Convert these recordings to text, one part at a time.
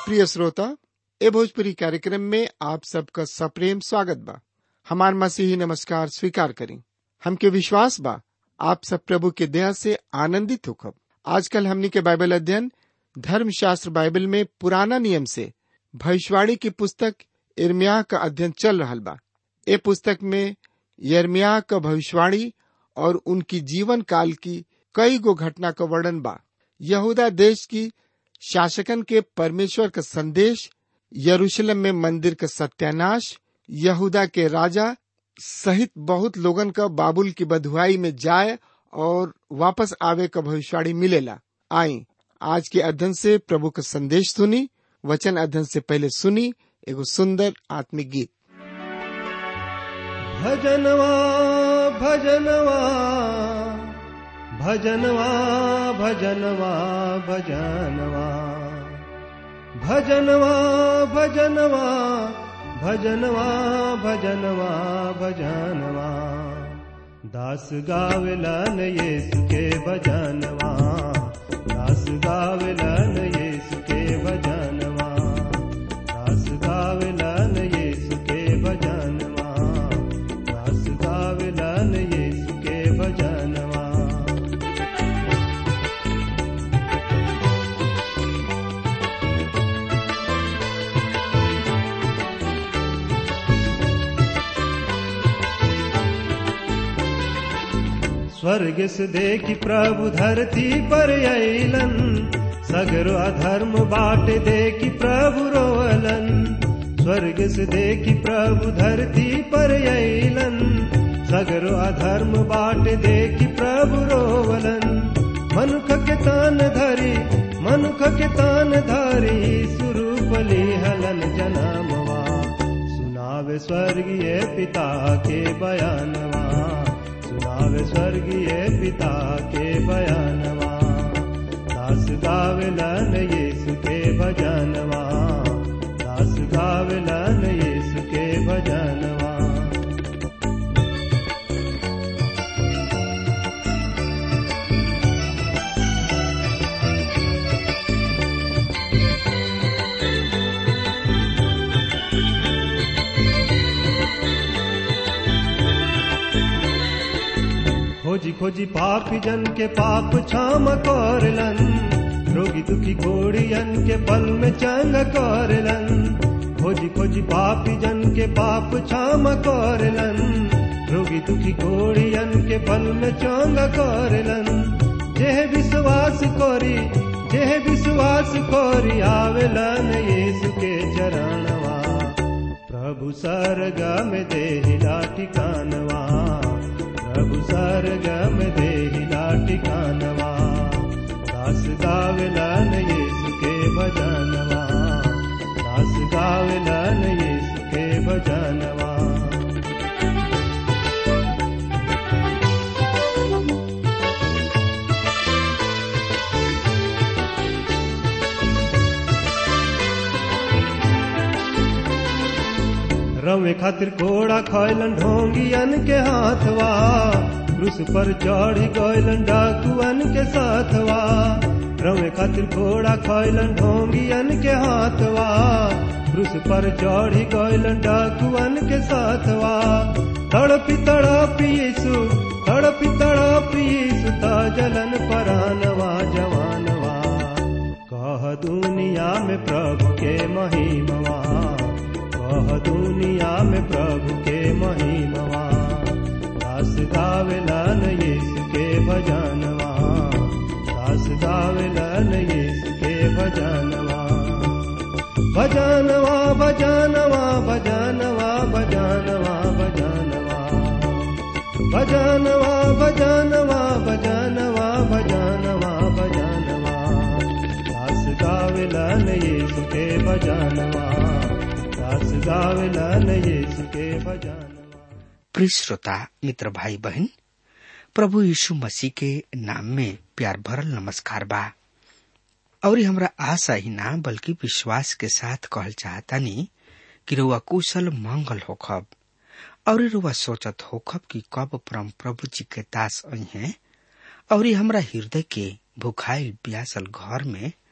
प्रिय श्रोता ए भोजपुरी कार्यक्रम में आप सबका सप्रेम स्वागत बा हमार मसीही नमस्कार स्वीकार करें हमके विश्वास बा आप सब प्रभु के दया से आनंदित होखब आजकल हमनी के बाइबल अध्ययन धर्म शास्त्र बाइबल में पुराना नियम से भविष्यवाणी की पुस्तक इर्मिया का अध्ययन चल रहा बा ए पुस्तक में यर्मिया का भविष्यवाणी और उनकी जीवन काल की कई गो घटना का वर्णन बा यहूदा देश की शासकन के परमेश्वर का संदेश यरूशलेम में मंदिर का सत्यानाश यहूदा के राजा सहित बहुत लोगन का बाबुल की बधुआई में जाए और वापस आवे का भविष्यवाणी मिलेला आई आज के अध्ययन से प्रभु का संदेश सुनी वचन अध्ययन से पहले सुनी एगो सुंदर आत्मिक गीत भजनवा भजनवा भजनवा भजनवा भजनवा भजनवा भजनवा भजनवा भजनवा भजनवा दास गावलन येसु के भजनवा दास गावलन येसु के भजनवा दास गावलन येसु के भजनवा दास गावलन येसु के भजनवा स्वर्ग से देखी प्रभु धरती पर अलन सगरो अधर्म बाट देखी प्रभु रोवलन स्वर्ग से देखी प्रभु धरती पर अलन सगरो अधर्म बाट देखी प्रभु रोवलन मनुख के तान धरी मनुख के तान धरी सुरूपली हलन जनामवा सुनावे स्वर्गीय पिता के बयानवा सुनावे स्वर्गीय पिता के बयानवा दास गावलन यीशु के भजनवा दास गावलन यीशु के भजनवा खोजी खोजी पापी जन के पाप क्षम करलन रोगी दुखी घोड़ियन के पल में चंग करलन खोजी खोजी पापी जन के पाप क्षम करलन रोगी दुखी घोड़ियन के पल में चंग करलन जेह विश्वास करी जेह विश्वास करी आवेलन यीशु के चरणवा प्रभु सरगम देहिला ठिकानवा प्रभु सरगम देहिला ठिकानवा दास गावलन यीशु के भजनवा दास गावलन यीशु के भजनवा रवे खातिर घोड़ा खैलन ढोंगियन के हाथवा क्रूस पर चढ़ी गैलन डाकुअन के साथवा रवे खातिर घोड़ा खैलन ढोंगियन के हाथवा क्रूस पर चढ़ी गैलन डाकुअन के साथवा तड़पी तड़पी यीशु तड़पी तड़पी यीशु ता जलन परानवा जवानवा कह दुनिया में प्रभु के महिमवा कह दुनिया में प्रभु के महिमवा दास गावलन यीशु के भजनवा दास गावलन यीशु के भजनवा भजनवा भजनवा भजनवा भजनवा भजनवा भजनवा भजनवा भजनवा भजनवा भजनवा दास गावलन यीशु के भजनवा दास गावलन यीशु के भजनवा प्रिय श्रोता मित्र भाई बहन प्रभु यीशु मसीह के नाम में प्यार भरल नमस्कार बा और हमरा आशा ही ना बल्कि विश्वास के साथ कहल चाहतानी कि रुआ कुशल मंगल होखब और रुआ सोचत होखब कि कब परम प्रभु जी के दास आई हैं और हमरा हृदय के भुखाइल प्यासल घर में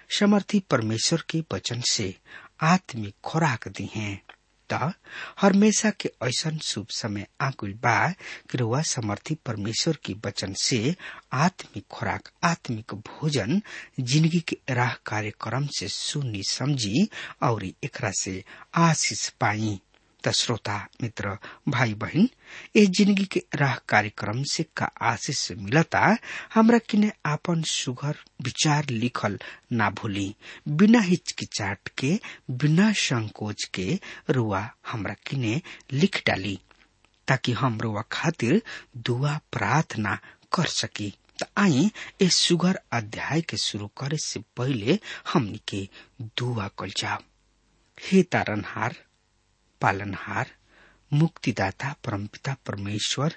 समर्थी परमेश्वर के वचन से आत्मिक खुराक दी हैं त हमेशा के ऐसा शुभ समय आकुल बा कि रुआ समर्थी परमेश्वर के वचन से आत्मिक खुराक आत्मिक भोजन जिंदगी के राह कार्यक्रम से सुनी समझी और एकरा से आशीष पाई त श्रोता मित्र भाई बहन ए जिंदगी के राह कार्यक्रम से का आशीष मिलता हमरा किने आपन सुघर विचार लिखल ना भूली बिना हिचकिचाट के बिना संकोच के रुआ हमरा किने लिख डाली ताकि हम रुआ खातिर दुआ प्रार्थना कर सकी त आई ए सुगर अध्याय के शुरू करे से पहले हमनी के दुआ कल जाओ हे तारनहार पालनहार मुक्तिदाता परमपिता परमेश्वर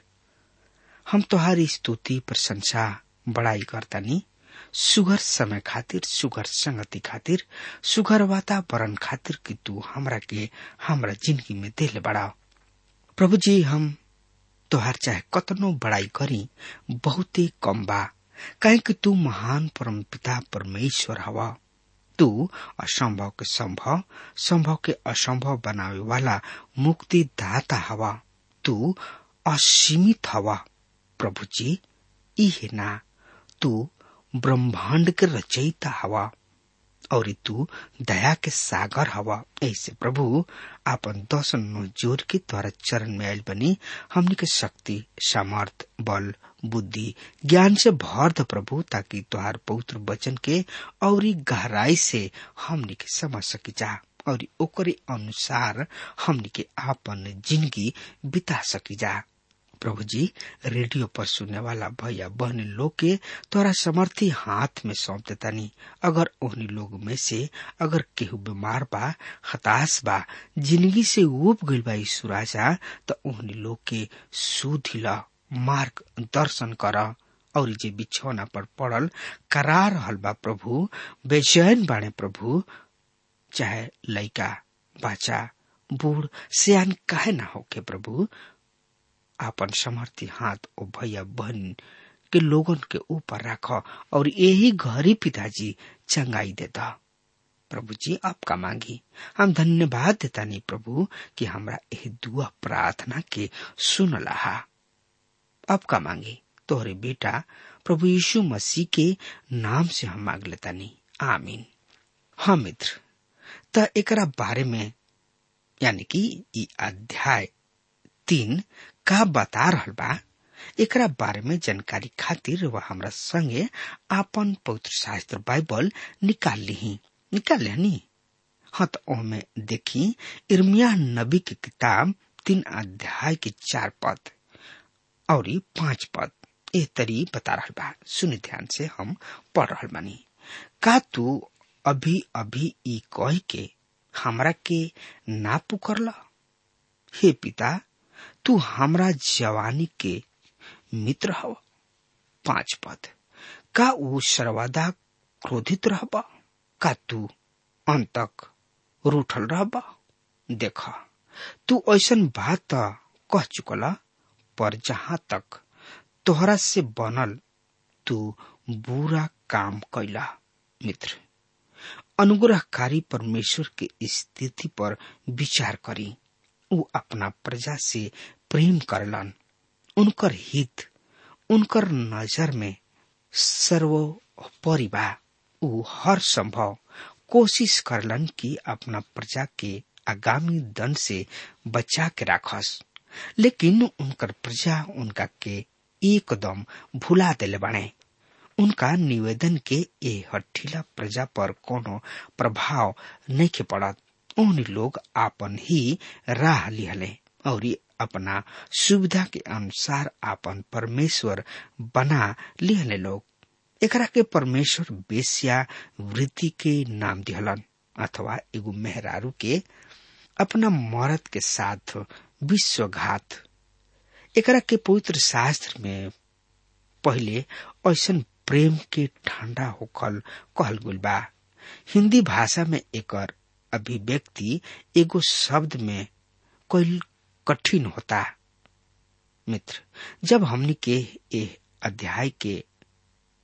हम तोहारी स्तुति प्रशंसा बड़ाई करतानी सुगर समय खातिर सुगर संगति खातिर सुगर वातावरण खातिर कि तू हमरा के हमरा जिंदगी में दिल बढ़ाओ प्रभु जी हम तोहार चाहे कतनो बड़ाई करी बहुते कम बा काहे कि तू महान परमपिता परमेश्वर हवा तू असंभव के संभव संभव के असंभव बनावे वाला मुक्ति दाता हवा तू असीमित हवा प्रभु जी इहे ना तू ब्रह्मांड के रचयिता हवा और तू दया के सागर हवा ऐसे प्रभु आपन दर्शन नो जोर के द्वारा चरण में आयल बनी हमनी के शक्ति सामर्थ बल बुद्धि ज्ञान से भर द प्रभु ताकि तुहार पवित्र वचन के और गहराई से हमनी के समझ सकी जा और ओकरे अनुसार हमनी के आपन जिंदगी बिता सकी जा प्रभु जी रेडियो पर सुनने वाला भैया बहन लोग के तोरा समर्थी हाथ में सौंप देतानी अगर ओहनी लोग में से अगर केहू बीमार बा हताश बा जिंदगी से उब गइल बा यीशु राजा तो ओहनी लोग के सुधिला मार्ग दर्शन कर और जे बिछौना पर पड़ल करा रहल बा प्रभु बेचैन बाणे प्रभु चाहे लइका बच्चा बूढ़ सियान काहे ना होके प्रभु आपन समर्थी हाथ ओ भैया बहन के लोगन के ऊपर रख और यही घरी पिताजी चंगाई देता प्रभु जी आपका मांगी हम धन्यवाद देता नहीं प्रभु कि हमरा यह दुआ प्रार्थना के सुन लहा आपका मांगी तोहरे बेटा प्रभु यीशु मसीह के नाम से हम मांग लेता नहीं आमीन हाँ मित्र त एकरा बारे में यानी कि ई अध्याय तीन का बता रहल बा एकरा बारे में जानकारी खातिर वह हमरा संगे आपन पवित्र शास्त्र बाइबल निकाल ली निकाल लेनी हाँ तो ओमे देखी इर्मिया नबी की किताब तीन अध्याय के चार पद और पांच पद ए तरी बता रहल बा सुनि ध्यान से हम पढ़ रहल बानी का तू अभी अभी ई कह के हमरा के ना पुकरला हे पिता तू हमरा जवानी के मित्र हव पांच पद का ऊ सर्वदा क्रोधित रहबा का तू अंत तक रूठल रहबा देख तू ऐसन बात कह चुकला पर जहां तक तोहरा से बनल तू बुरा काम कैला मित्र अनुग्रहकारी परमेश्वर के स्थिति पर विचार करी ऊ अपना प्रजा से प्रेम करलन उनकर हित उनकर नजर में सर्वोपरि बा ऊ हर संभव कोशिश करलन कि अपना प्रजा के आगामी दंड से बचा के राखस लेकिन उनकर प्रजा उनका के एकदम भुला दिले बने उनका निवेदन के ए हठीला प्रजा पर कोनो प्रभाव नहीं के पड़त उन लोग आपन ही राह लिहले और अपना सुविधा के अनुसार आपन परमेश्वर बना लिहले लोग एकरा के परमेश्वर बेसिया वृत्ति के नाम दिहलन अथवा एगो मेहरारू के अपना मर्द के साथ विश्वघात एकरा के पवित्र शास्त्र में पहले ऐसा प्रेम के ठंडा होखल कहल गुल बा हिंदी भाषा में एकर अभिव्यक्ति एगो शब्द में कोई कठिन होता मित्र जब हमनी के ए अध्याय के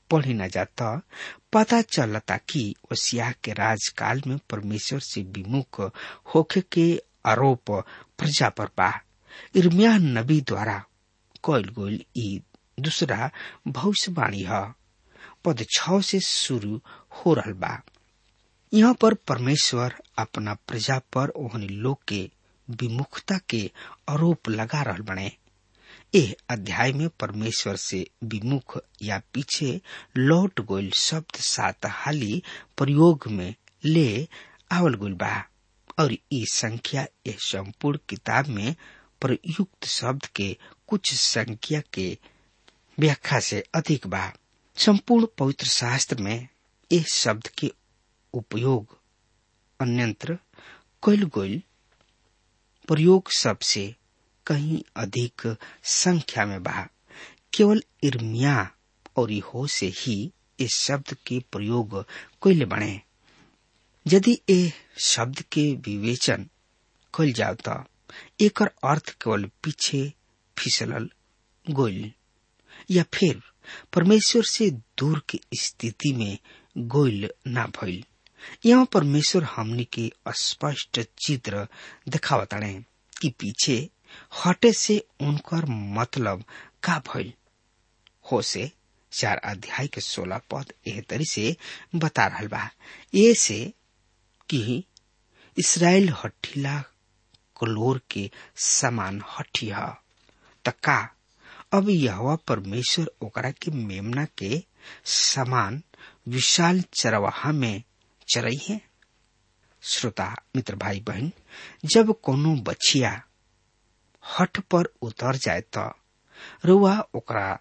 पढ़ी न जाता पता चलता कि ओसिया के राजकाल में परमेश्वर से विमुख होखे के आरोप प्रजा पर बा इर्मिया नबी द्वारा कयल गोल ई दूसरा भविष्यवाणी है पद छ से शुरू हो रहा बा यहाँ पर परमेश्वर अपना प्रजा पर ओहनी लोग के विमुखता के आरोप लगा रहा बने एह अध्याय में परमेश्वर से विमुख या पीछे लौट गोल शब्द सात हाली प्रयोग में ले आवल गोल बा और ई संख्या एह संपूर्ण किताब में प्रयुक्त शब्द के कुछ संख्या के व्याख्या से अधिक बा संपूर्ण पवित्र शास्त्र में इस शब्द के उपयोग अन्यंत्र कैल गोल प्रयोग सबसे कहीं अधिक संख्या में बा केवल इर्मिया और हो से ही इस शब्द के प्रयोग कैले बने यदि ए शब्द के विवेचन कैल जाओ तो एक अर्थ केवल पीछे फिसलल गोल या फिर परमेश्वर से दूर की स्थिति में गोल ना भइल यहाँ परमेश्वर हमनी के स्पष्ट चित्र दिखावताड़े कि पीछे हटे से उनकर मतलब का भइल हो से चार अध्याय के सोलह पद एह तरी से बता रहा बा ये से कि इसराइल हठीला कलोर के समान हठी है तका अब यह परमेश्वर ओकरा के मेमना के समान विशाल चरवाहा में चरई है श्रोता मित्र भाई बहन जब कोनो बछिया हट पर उतर जाए तो रुआ ओकरा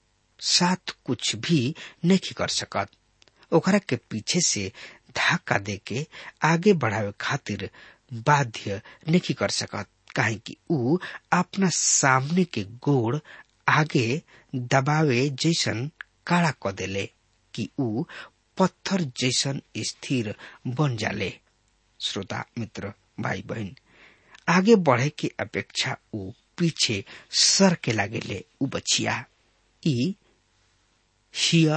साथ कुछ भी नहीं कर सकत ओकरा के पीछे से धक्का दे के आगे बढ़ावे खातिर बाध्य नहीं कर सकत काहे कि ऊ अपना सामने के गोड़ आगे दबावे जैसन काड़ा क देले कि ऊ पत्थर जैसन स्थिर बन जाले श्रोता मित्र भाई बहन आगे बढ़े के अपेक्षा ऊ पीछे सर के लागेले ऊ बचिया ई हिया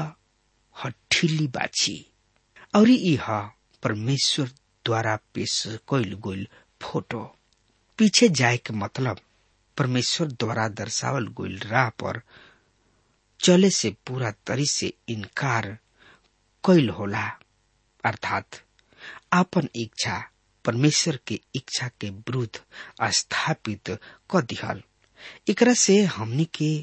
हठिली बाछी और ई ह परमेश्वर द्वारा पेश कैल गोल फोटो पीछे जाए के मतलब परमेश्वर द्वारा दर्शावल गोल राह पर चले से पूरा तरी से इनकार कैल होला अर्थात आपन इच्छा परमेश्वर के इच्छा के विरुद्ध स्थापित क दिहल एकरा से हमनी के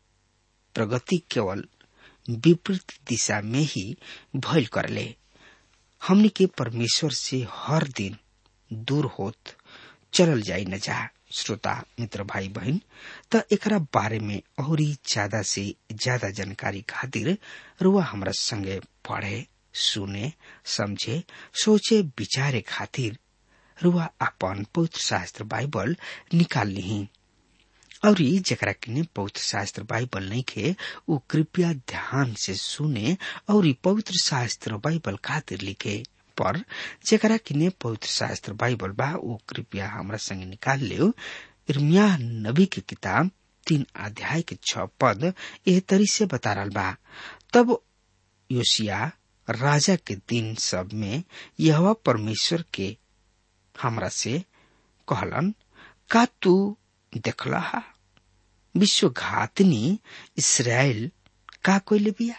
प्रगति केवल विपरीत दिशा में ही भइल करले हमनी के परमेश्वर से हर दिन दूर होत चलल जाई न जा श्रोता मित्र भाई बहन त एकरा बारे में और ज्यादा से ज्यादा जानकारी खातिर रुआ हमरा संगे पढ़े सुने समझे सोचे विचारे खातिर रुआ अपन पवित्र शास्त्र बाइबल निकाल ली और जरा किने पवित्र शास्त्र बाइबल नहीं खे वो कृपया ध्यान से सुने और पवित्र शास्त्र बाइबल खातिर लिखे पर जरा किने पवित्र शास्त्र बाइबल बा वो कृपया हमरा संग निकाल ले इर्मिया नबी की किताब तीन अध्याय के छ पद एह तरी से बता रहा बा तब योशिया राजा के दिन सब में यह परमेश्वर के हमरा से कहलन का तू देखला हा विश्वघातनी इसराइल का कोई बिया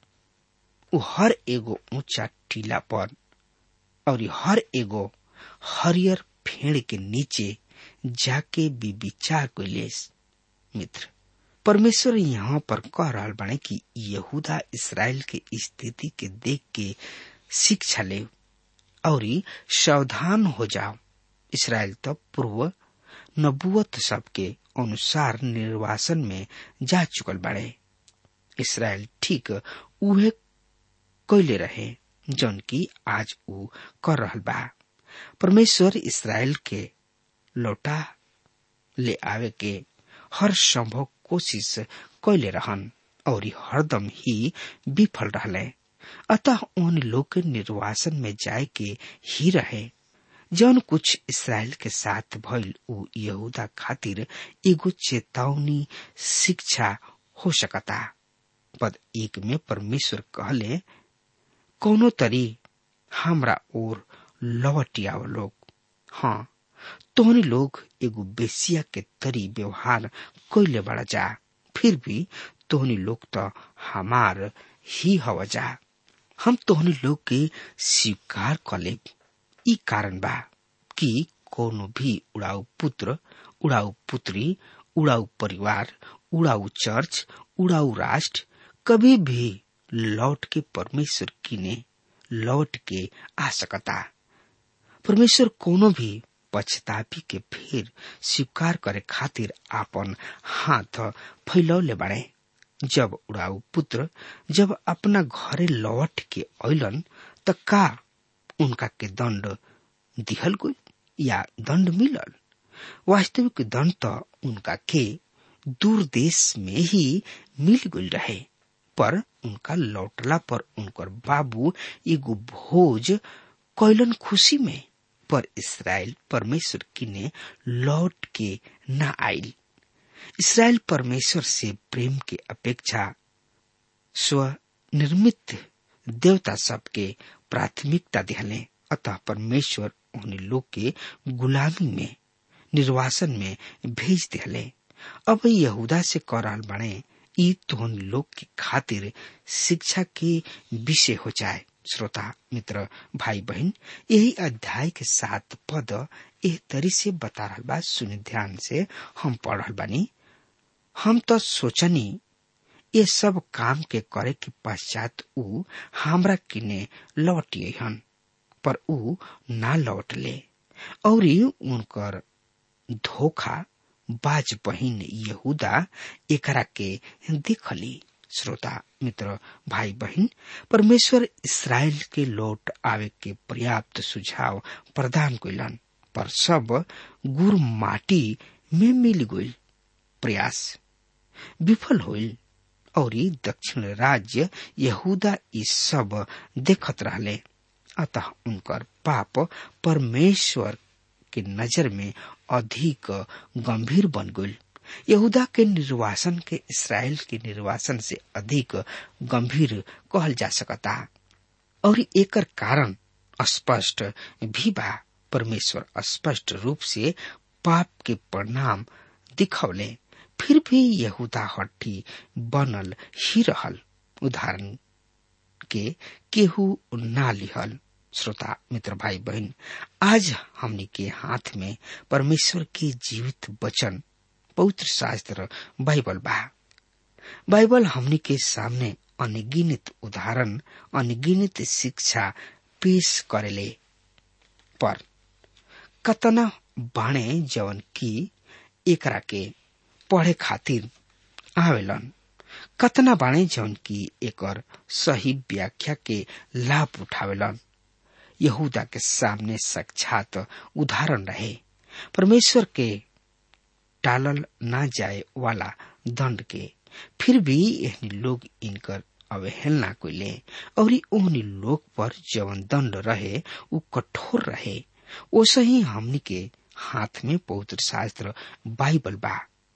उ हर एगो ऊंचा टीला पर और हर एगो हरियर फेड़ के नीचे जाके भी विचार कैले मित्र परमेश्वर यहाँ पर कह रहा बने कि यहूदा इसराइल के स्थिति के देख के शिक्षा ले और सावधान हो जाओ इसराइल तो पूर्व नबुवत सबके अनुसार निर्वासन में जा चुकल बाड़े इसराइल ठीक उहे कैले रहे जौन की आज ऊ कर रहल बा परमेश्वर इसराइल के लौटा ले आवे के हर संभव कोशिश कैले रहन और हरदम ही विफल रहले अतः उन लोग के निर्वासन में जाए के ही रहे जौन कुछ इसराइल के साथ भइल उ यहूदा खातिर एगो चेतावनी शिक्षा हो सकता पद एक में परमेश्वर कहले कोनो तरी हमरा ओर लौट आव लोग हाँ तोहनी लोग एगो बेसिया के तरी व्यवहार कैले बड़ा जा फिर भी तोहनी लोग तो हमार ही हवा जा हम तोहनी लोग के स्वीकार कर ले ई कारण बा कि कोनो भी उड़ाऊ पुत्र उड़ाऊ पुत्री उड़ाऊ परिवार उड़ाऊ चर्च उड़ाऊ राष्ट्र कभी भी लौट के परमेश्वर किने लौट के आ सकता परमेश्वर कोनो भी पछतापी के फिर स्वीकार करे खातिर आपन हाथ फैलौले बाड़े जब उड़ाऊ पुत्र जब अपना घरे लौट के अलन त का उनका के दंड दिहल गई या दंड मिलल वास्तविक दंड तो उनका के दूर देश में ही मिल गई रहे पर उनका लौटला पर उनकर बाबू एगो भोज कैलन खुशी में पर इसराइल परमेश्वर किने लौट के न आयल इसराइल परमेश्वर से प्रेम के अपेक्षा स्वनिर्मित देवता सबके प्राथमिकता दिहले अतः परमेश्वर उन्हें लोग के गुलामी में निर्वासन में भेज दिहले अब यहूदा से कराल बने ई तोहन लोग के खातिर शिक्षा के विषय हो जाए श्रोता मित्र भाई बहन यही अध्याय के सात पद एह तरी से बता रहा बा सुनि ध्यान से हम पढ़ रहा बानी हम तो सोचनी ये सब काम के करे के पश्चात ऊ हमरा किने लौटिए हन पर ऊ ना लौट ले और उनकर धोखा बाज बहिन यहूदा एकरा के देखली श्रोता मित्र भाई बहन परमेश्वर इसराइल के लौट आवे के पर्याप्त सुझाव प्रदान कैलन पर सब गुर माटी में मिल गई प्रयास विफल होल और दक्षिण राज्य यहूदा ई सब देखत रहले अतः उनकर पाप परमेश्वर के नजर में अधिक गंभीर बन गई यहूदा के निर्वासन के इसराइल के निर्वासन से अधिक गंभीर कहल जा सकता और एकर कारण स्पष्ट भी बा परमेश्वर स्पष्ट रूप से पाप के परिणाम दिखौले फिर भी यहूदा हट्टी बनल ही रहल उदाहरण के केहू ना लिहल श्रोता मित्र भाई बहन आज हमनी के हाथ में परमेश्वर के जीवित वचन पवित्र शास्त्र बाइबल बा बाइबल हमनी के सामने अनगिनित उदाहरण अनगिनित शिक्षा पेश करेले पर कतना बाणे जवन की एकरा के पढ़े खातिर आवेलन कतना बाणे जवन की एकर सही व्याख्या के लाभ उठावेलन यहूदा के सामने साक्षात उदाहरण रहे परमेश्वर के टालल ना जाए वाला दंड के फिर भी एहनी लोग इनकर अवहेलना कैले और ओहनी लोग पर जवन दंड रहे उ कठोर रहे ओसे ही हमनी के हाथ में पवित्र शास्त्र बाइबल बा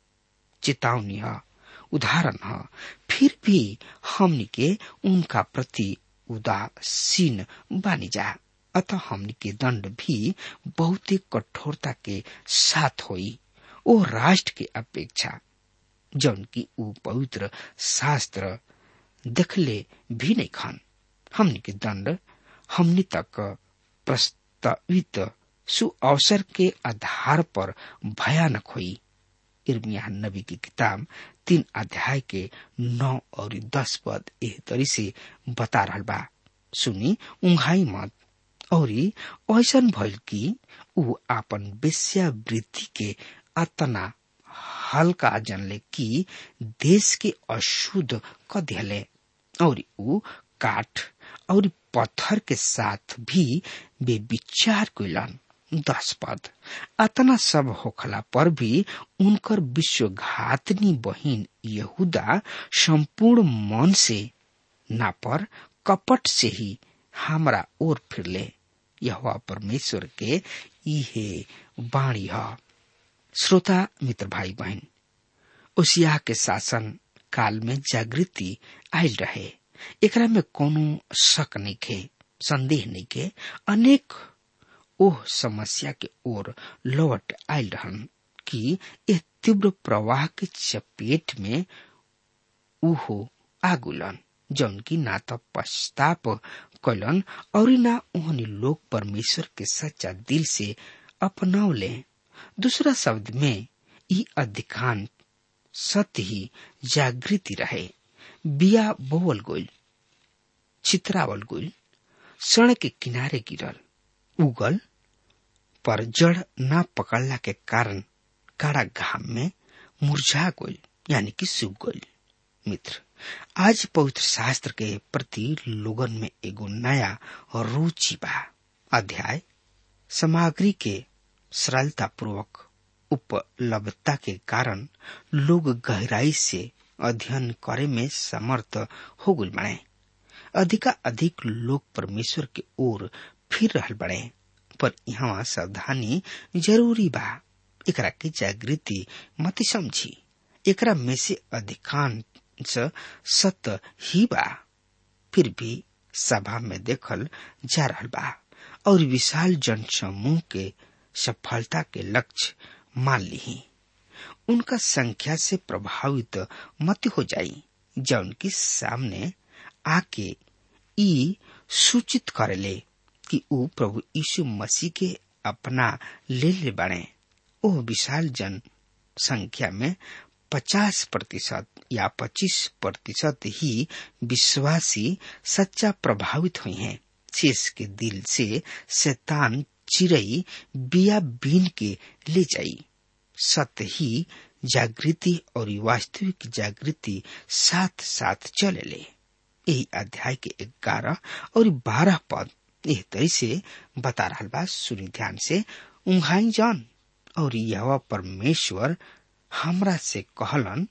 चेतावनी है उदाहरण है फिर भी हमनी के उनका प्रति उदासीन बानी जा अतः हमनी के दंड भी बहुत ही कठोरता के साथ होई ओ राष्ट्र के अपेक्षा जौन की ऊ पवित्र शास्त्र देखले भी नहीं खान हमनी के दंड हमनी तक प्रस्तावित सुअवसर के आधार पर भयानक हुई इर्मिया नबी की किताब तीन अध्याय के नौ और दस पद एह तरी से बता रहा बा सुनी उंघाई मत और ऐसन भइल कि ऊ आपन वेश्यावृत्ति के अतना हल्का जनले कि देश के अशुद्ध क दिले और ऊ काठ और पत्थर के साथ भी वे विचार कैलन दस पद अतना सब होखला पर भी उनकर विश्वघातनी बहिन यहूदा संपूर्ण मन से ना पर कपट से ही हमरा ओर फिरले यह परमेश्वर के इहे बाणी है श्रोता मित्र भाई बहन उसिया के शासन काल में जागृति आयल रहे एकरा में कोनो शक नहीं खे संदेह नहीं के अनेक ओह समस्या के ओर लौट आयल रहन कि यह तीव्र प्रवाह के चपेट में उहो आगुलन जौन की ना तो पश्चाताप कलन और ना उन्हें लोग परमेश्वर के सच्चा दिल से अपनावले दूसरा शब्द में ई अधिकांश सत्य ही जागृति रहे बिया बोवल गोल चित्रावल गोल सड़क के किनारे गिरल उगल पर जड़ ना पकड़ला के कारण काड़ा घाम में मुरझा गोल यानी कि सूख गोल मित्र आज पवित्र शास्त्र के प्रति लोगन में एगो नया रुचि बा अध्याय सामग्री के सरलता पूर्वक उपलब्धता के कारण लोग गहराई से अध्ययन करे में समर्थ हो गल बने अधिका अधिक लोग परमेश्वर के ओर फिर रहल बड़े पर यहाँ सावधानी जरूरी बा एकरा के जागृति मत समझी एकरा में से अधिकांश सत्य ही बा फिर भी सभा में देखल जा रहल बा और विशाल जन समूह के सफलता के लक्ष्य मान ली उनका संख्या से प्रभावित मत हो जाई जौन की सामने आके ई सूचित करेले कि ऊ प्रभु यीशु मसीह के अपना ले ले बने ओ विशाल जन संख्या में पचास प्रतिशत या पच्चीस प्रतिशत ही विश्वासी सच्चा प्रभावित हुई हैं शेष के दिल से शैतान चिरई बिया बीन के ले जाई सत्य ही जागृति और वास्तविक जागृति साथ साथ चले ले यही अध्याय के ग्यारह और बारह पद एह तरी से बता रहा बा सुनी ध्यान से उंघाई जान और यह परमेश्वर हमरा से कहलन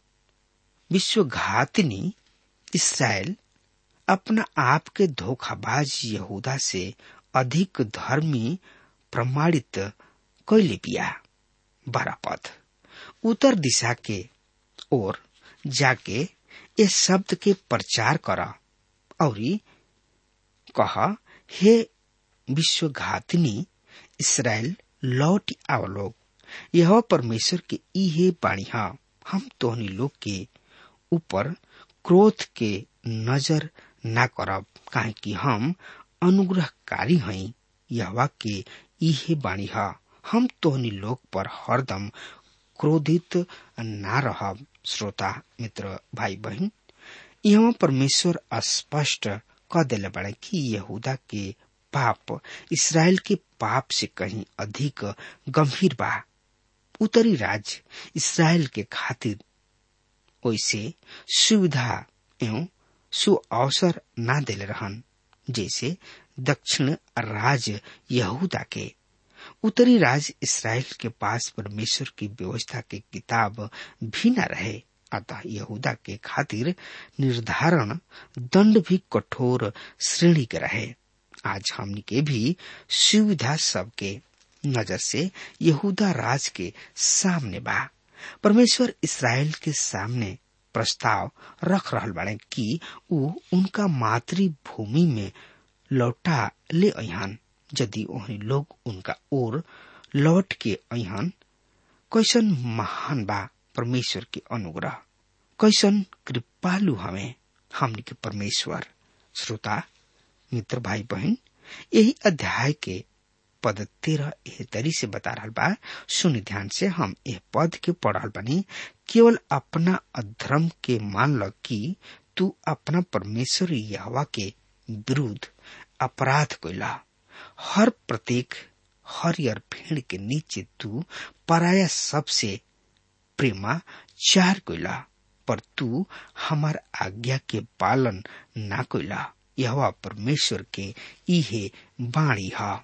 विश्वघातिनी इसराइल अपना आप के धोखाबाज यहूदा से अधिक धर्मी प्रमाणित कैले बिया बारह पद उत्तर दिशा के ओर जाके ये शब्द के प्रचार कर और कह हे विश्वघातिनी इसराइल लौट आवलोग यह परमेश्वर के इहे बाणी हा हम तोहनी लोग के ऊपर क्रोध के नजर ना करब काहे कि हम अनुग्रहकारी हई यहवा के इहे बाणी हा हम तोहनी लोग पर हरदम क्रोधित ना रहब श्रोता मित्र भाई बहन यहाँ परमेश्वर स्पष्ट कह दिले बड़े कि यहूदा के पाप इसराइल के पाप से कहीं अधिक गंभीर बा उत्तरी राज्य इसराइल के खातिर ओइसे सुविधा एवं सु अवसर ना दिले रहन जैसे दक्षिण राज्य यहूदा के उत्तरी राज्य इसराइल के पास परमेश्वर की व्यवस्था के किताब भी न रहे अतः यहूदा के खातिर निर्धारण दंड भी कठोर श्रेणी के रहे आज हमनी के भी सुविधा सबके नजर से यहूदा राज के सामने बा परमेश्वर इसराइल के सामने प्रस्ताव रख रहल बाड़े कि ऊ उनका मातृभूमि में लौटा ले अहन यदि ओहनी लोग उनका ओर लौट के अहन कैसन महान बा परमेश्वर के अनुग्रह कैसन कृपालु हमें हमनी के परमेश्वर श्रोता मित्र भाई बहन यही अध्याय के पद तेरह एह तरी से बता रहा बा सुन ध्यान से हम यह पद के पढ़ल बनी केवल अपना अधर्म के मान ल कि तू अपना परमेश्वर यहवा के विरुद्ध अपराध कैला हर प्रत्येक हरियर भेड़ के नीचे तू पराया सबसे प्रेमा चार कैला पर तू हमार आज्ञा के पालन ना कैला यह परमेश्वर के इहे बाणी है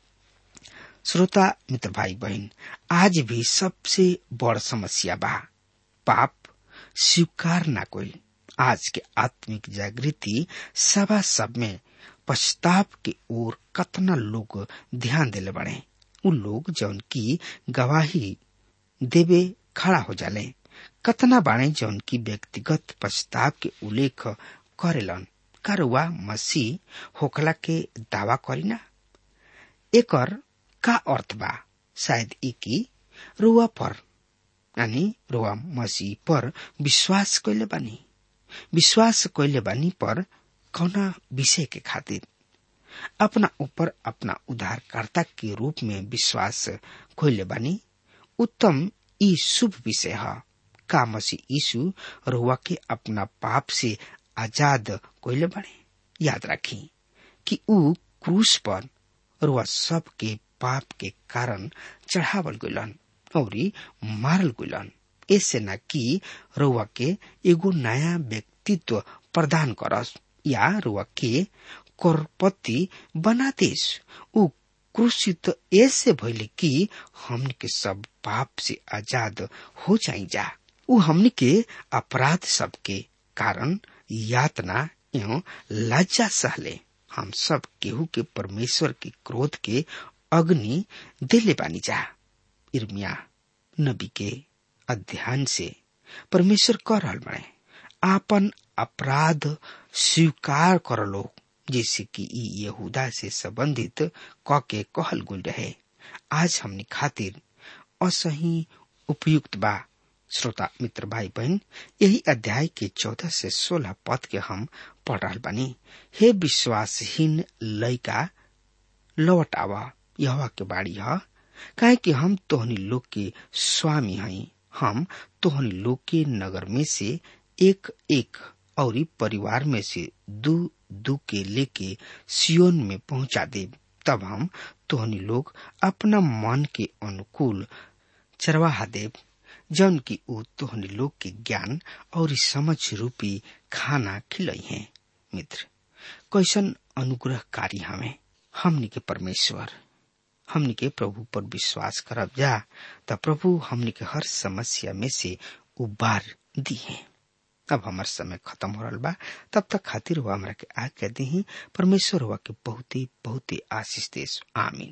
श्रोता मित्र भाई बहन आज भी सबसे बड़ समस्या बा पाप स्वीकार ना कोई आज के आत्मिक जागृति सभा सब में पश्चाताप के ओर कतना लोग ध्यान दिले बड़े उ लोग जौन की गवाही देवे खड़ा हो जाले कतना बाणे जौन की व्यक्तिगत पछताव के उल्लेख करेलन का रुआ मसीह होखला के दावा करीना एकर का अर्थ बा शायद ई की रुआ पर यानी रुआ मसीह पर विश्वास कैले बानी विश्वास कैले बानी पर कौना विषय के खातिर अपना ऊपर अपना उद्धारकर्ता के रूप में विश्वास कैले बानी उत्तम ई शुभ विषय है का मसीह यीशु रुआ के अपना पाप से आजाद कैले बने याद रखी कि ऊ क्रूस पर रुआ सब के पाप के कारण चढ़ावल गलन और मारल गलन ऐसे न कि रुआ के एगो नया व्यक्तित्व प्रदान करस या रुआ के करपति बना देस ऊ क्रूसित ऐसे भइले कि हमन के सब पाप से आजाद हो जाई जा ऊ हमन के अपराध सब के कारण यातना एवं लज्जा सहले हम सब केहू के परमेश्वर के क्रोध के अग्नि दिले बानी जा इर्मिया नबी के अध्ययन से परमेश्वर कर रहल बने आपन अपराध स्वीकार कर लो जैसे कि ई यहूदा से संबंधित क के कहल गुल रहे आज हमनी खातिर असही उपयुक्त बा श्रोता मित्र भाई बहन यही अध्याय के चौदह से सोलह पद के हम पढ़ रहा बानी हे विश्वासहीन लयका लौट आवा यह के बाड़ी है काहे कि हम तोहनी लोग के स्वामी हई हम तोहनी लोग के नगर में से एक एक और परिवार में से दू दू के लेके सियोन में पहुंचा दे तब हम तोहनी लोग अपना मन के अनुकूल चरवाहा देव जौन की ऊ तोहनी लोग के ज्ञान और समझ रूपी खाना खिलई है मित्र कैसन अनुग्रहकारी हमें हमनी के परमेश्वर हमनी के प्रभु पर विश्वास करब जा त प्रभु हमनी के हर समस्या में से उबार दी है अब हमार समय खत्म हो रहा बा तब तक खातिर हुआ हमरा के आज्ञा दी परमेश्वर हुआ के बहुत ही बहुत ही आशीष देश आमीन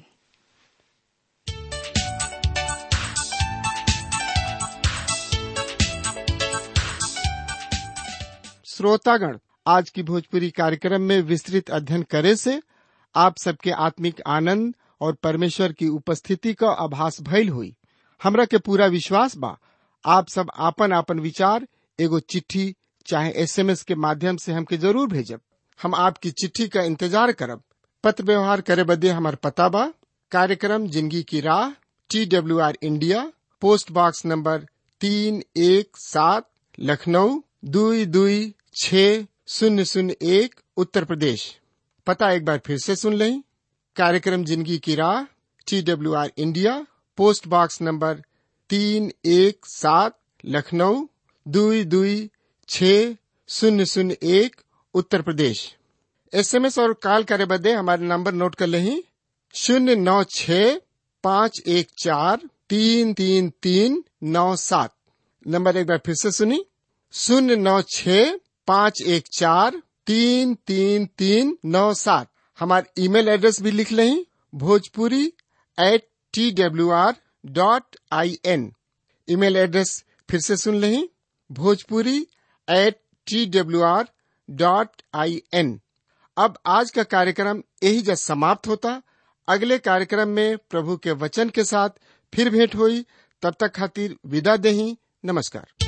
श्रोतागण आज की भोजपुरी कार्यक्रम में विस्तृत अध्ययन करे से आप सबके आत्मिक आनंद और परमेश्वर की उपस्थिति का आभास भइल हुई हमरा के पूरा विश्वास बा आप सब आपन आपन विचार एगो चिट्ठी चाहे एसएमएस के माध्यम से हमके जरूर भेजब हम आपकी चिट्ठी का इंतजार करब पत्र व्यवहार करे बदे हमार पता बा कार्यक्रम जिंदगी की राह T W R India post box number तीन एक सात लखनऊ दुई दुई छ शून्य शून्य एक उत्तर प्रदेश पता एक बार फिर से सुन लें कार्यक्रम जिंदगी की राह T W R India post box number तीन एक सात लखनऊ दुई दुई छ शून्य शून्य एक उत्तर प्रदेश एसएमएस और कॉल करे बदे हमारे नंबर नोट कर लें शून्य नौ छ पाँच एक चार तीन तीन तीन नौ सात नंबर एक बार फिर से सुनी शून्य नौ छ पाँच एक चार तीन तीन तीन नौ सात हमारे ईमेल एड्रेस भी लिख लें Bhojpuri at T W R dot I N email address फिर से सुन लें Bhojpuri at T W R dot I N अब आज का कार्यक्रम यही जब समाप्त होता अगले कार्यक्रम में प्रभु के वचन के साथ फिर भेंट हुई तब तक खातिर विदा दही नमस्कार